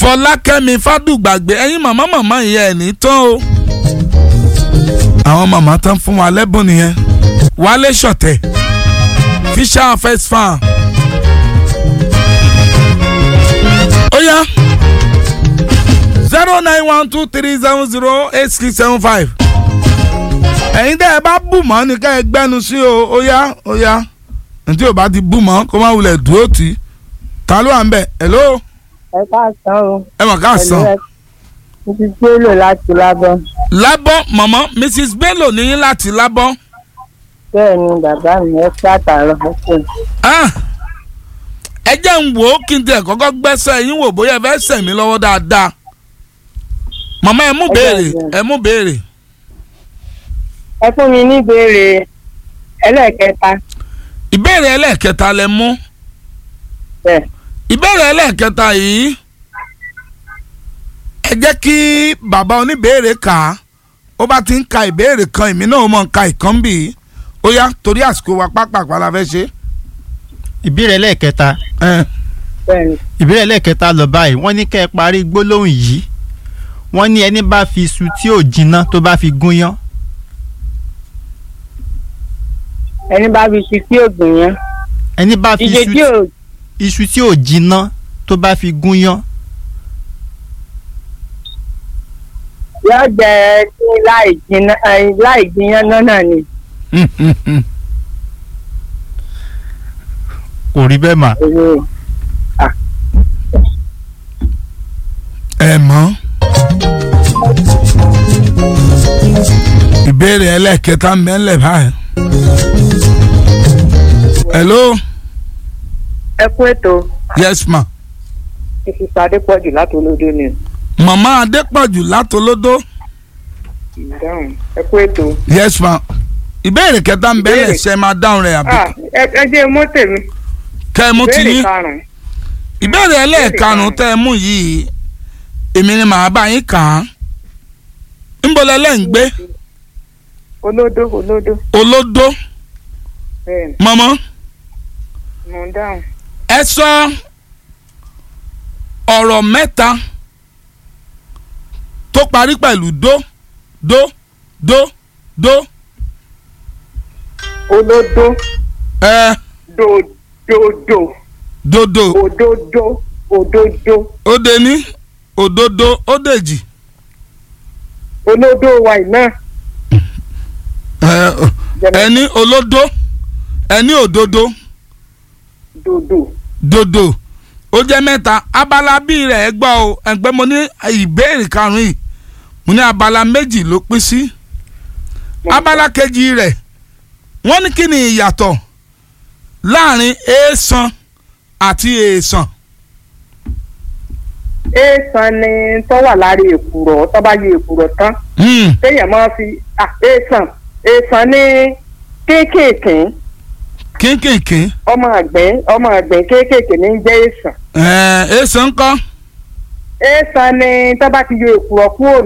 fọlákẹ́mi fádùgbàgbé ẹ̀yin màmá màmá ìyá ẹ̀ ní tán o. àwọn màmá tán fún wa lẹ́bùn nìyẹn wálé ṣọ̀tẹ̀ fisher first farm. ó yá zero nine one two three seven zero eight six seven five. ẹ̀yin tẹ́ ẹ bá bù mọ́ ni ká ẹ gbẹ́nu sí o ó yá ó yá ntí o bá ti bù mọ́ kó má wulẹ̀ dúró tì í ta ló wà ń bẹ̀ hello ẹ káàsán o. ẹ mọ̀ ká sàn. mo ti gbélò láti lábọ́. lábọ́ mọ̀mọ́ mrs bello níyín láti lábọ́. bẹ́ẹ̀ ni bàbá mi ẹ pàtàrọ̀ ọkùnrin. Ah, ẹ jẹ́ ń wò ó kí n tẹ̀ kọ́kọ́ gbẹ́sẹ̀ yín wò bóyá ẹ fẹ́ sẹ̀ mí lọ́wọ́ dáadáa. mọ̀mọ́ ẹ mú Ẹ béèrè jẹ́ ẹ mú béèrè. ẹ fún mi ní ìbéèrè ẹlẹ́ẹ̀kẹta. ìbéèrè ẹlẹ́ẹ̀kẹta lẹ mú. bẹ́ẹ̀ ìbéèrè ẹlẹ́ẹ̀kẹta yìí ẹ jẹ́ kí bàbá oníbéèrè kà á ó bá ti ń ka ìbéèrè kan èmi náà mọ̀ ń ka ìkan bì í ó yá torí àsìkò wa pápákọ̀ la fẹ́ ṣe. ìbéèrè lẹ́ẹ̀kẹta ẹ bẹ́ẹ̀ ni ìbéèrè lẹ́ẹ̀kẹta lọ báyìí wọ́n ní kẹ́ ẹ parí gbólóhùn yìí wọ́n ní ẹni bá fi iṣu tí ò jinná tó bá fi gúnyán ẹni bá fi ṣu tí ògùn yẹn. ẹni bá fi ìṣe iṣu tí ò iṣu tí ò jinná tó bá fi gúnyán yọ jẹ kí láì jiná ẹ, láì jiyàn náà ni. kò rí bẹ́ẹ̀ mà èmi ẹ mọ̀ ìbéèrè ẹlẹ́ẹ̀kẹta ń bẹ ńlẹ̀ báyìí. hello ẹ kú ètò yes ma ìfipá adépọ̀jù láti olódó ni mama adépọ̀jù látolódó ìdáhùn ẹ kú ètò. yes ma ìbéèrè kẹta ń bẹ ńlẹ̀ Ìbéèrè. ṣe máa dáhùn rẹ̀ àbí ẹ ẹ jẹ́ mọ́ tèmi kẹ́ ẹ mú ti ìbéèrè yín karùn-ún ìbéèrè ẹlẹ́ẹ̀karùn-ún tẹ́ ẹ mú yìí èmi ni màá bá yín kà á ńbọ̀lẹ́ lẹ́ ń gbé olódó olódó olódó bẹ́ẹ̀ ni mọ́mọ́ mo ń dáhùn. ẹ sọ ọ̀rọ̀ mẹ́ta tó parí pẹ̀lú dó dó dó dó olódó ẹ dòdòdò dodo òdòdó òdòdó ó dé ní òdodo ó dèjì olódó wa iná ẹ ẹni olódó ẹni òdodo dòdò dodo ó jẹ́ mẹ́ta abala bíi rẹ̀ ẹ gbọ́ o ẹgbẹ́ mo ní ìbéèrè karùn-ún yìí mo ní abala méjì ló pín sí abala kejì rẹ̀ wọ́n ní kí ni ìyàtọ̀ láàrin èèsàn àti èèsàn èèsàn ni tó wà lára èkùrọ́ tó bá yọ èkùrọ́ tán Hmm, téèyàn máa fi à, èèsàn èèsàn ní kéékèèké kínkìnkín ọmọ àgbẹ̀ ọmọ àgbẹ̀ kéékèèké ní jẹ́ èèsàn ẹ̀ẹ́ èèsàn ńkọ́ èèsàn ni tó bá ti yọ èkùrọ́ kúrò